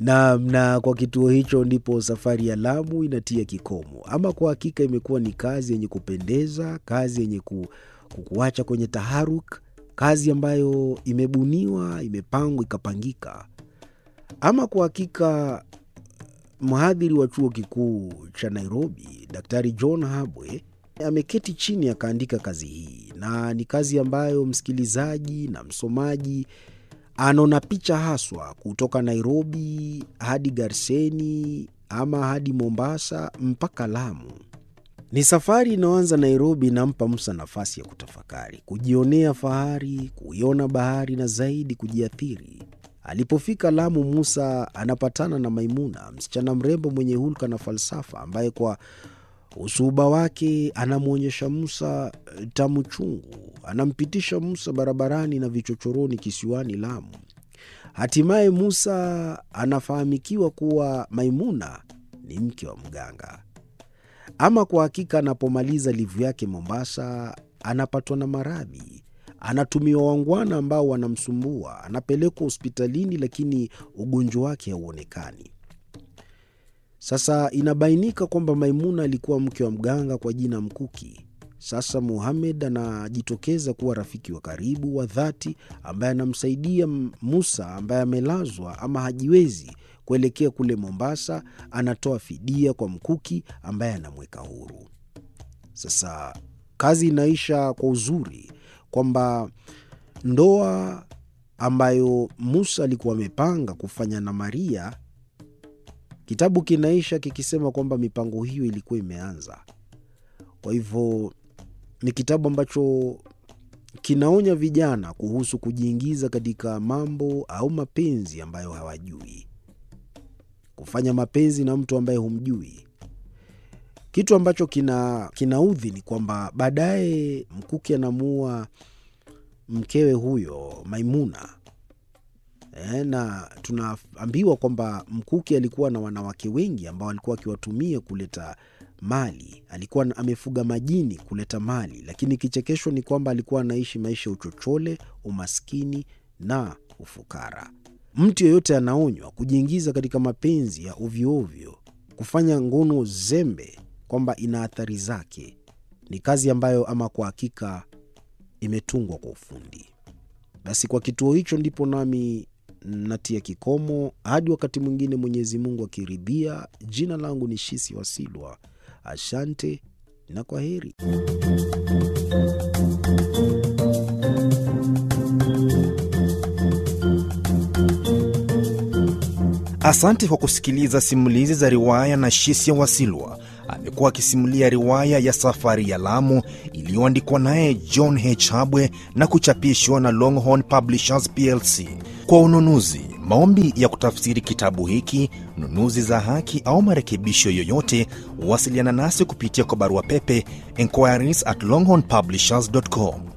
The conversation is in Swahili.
na, na kwa kituo hicho ndipo safari ya Lamu inatia kikomo. Ama kwa hakika imekuwa ni kazi yenye kupendeza, kazi yenye ku, kukuacha kwenye taharuk, kazi ambayo imebuniwa, imepangwa, ikapangika. Ama kwa hakika mhadhiri wa chuo kikuu cha Nairobi, Daktari John Habwe ameketi chini akaandika kazi hii, na ni kazi ambayo msikilizaji na msomaji anaona picha haswa kutoka Nairobi hadi Garseni ama hadi Mombasa mpaka Lamu. Ni safari inayoanza Nairobi, inampa Musa nafasi ya kutafakari, kujionea fahari, kuiona bahari na zaidi kujiathiri. Alipofika Lamu, Musa anapatana na Maimuna, msichana mrembo mwenye hulka na falsafa, ambaye kwa usuhuba wake anamwonyesha Musa tamu chungu, anampitisha Musa barabarani na vichochoroni kisiwani Lamu. Hatimaye Musa anafahamikiwa kuwa Maimuna ni mke wa mganga. Ama kwa hakika, anapomaliza livu yake Mombasa, anapatwa na maradhi, anatumiwa wangwana ambao wanamsumbua, anapelekwa hospitalini, lakini ugonjwa wake hauonekani. Sasa inabainika kwamba Maimuna alikuwa mke wa mganga kwa jina Mkuki. Sasa Muhamed anajitokeza kuwa rafiki wa karibu wa dhati ambaye anamsaidia Musa ambaye amelazwa ama hajiwezi kuelekea kule Mombasa. Anatoa fidia kwa Mkuki ambaye anamweka huru. Sasa kazi inaisha kwa uzuri kwamba ndoa ambayo Musa alikuwa amepanga kufanya na Maria Kitabu kinaisha kikisema kwamba mipango hiyo ilikuwa imeanza. Kwa hivyo ni kitabu ambacho kinaonya vijana kuhusu kujiingiza katika mambo au mapenzi ambayo hawajui, kufanya mapenzi na mtu ambaye humjui. Kitu ambacho kina kinaudhi ni kwamba baadaye Mkuki anamuua mkewe huyo Maimuna. E, na tunaambiwa kwamba Mkuki alikuwa na wanawake wengi ambao alikuwa akiwatumia kuleta mali. Alikuwa amefuga majini kuleta mali, lakini kichekesho ni kwamba alikuwa anaishi maisha ya uchochole, umaskini na ufukara. Mtu yeyote anaonywa kujiingiza katika mapenzi ya ovyoovyo, kufanya ngono zembe, kwamba ina athari zake. Ni kazi ambayo ama kwa hakika imetungwa kwa ufundi. Basi kwa kituo hicho ndipo nami natia kikomo hadi wakati mwingine, Mwenyezi Mungu akiridhia. Jina langu ni Shisi Wasilwa. Asante na kwa heri. Asante kwa kusikiliza simulizi za riwaya na Shisia Wasilwa. Amekuwa akisimulia riwaya ya Safari ya Lamu iliyoandikwa naye John H. Habwe na kuchapishwa na Longhorn Publishers plc. Kwa ununuzi, maombi ya kutafsiri kitabu hiki, nunuzi za haki au marekebisho yoyote, wasiliana nasi kupitia kwa barua pepe inquiries at longhornpublishers.com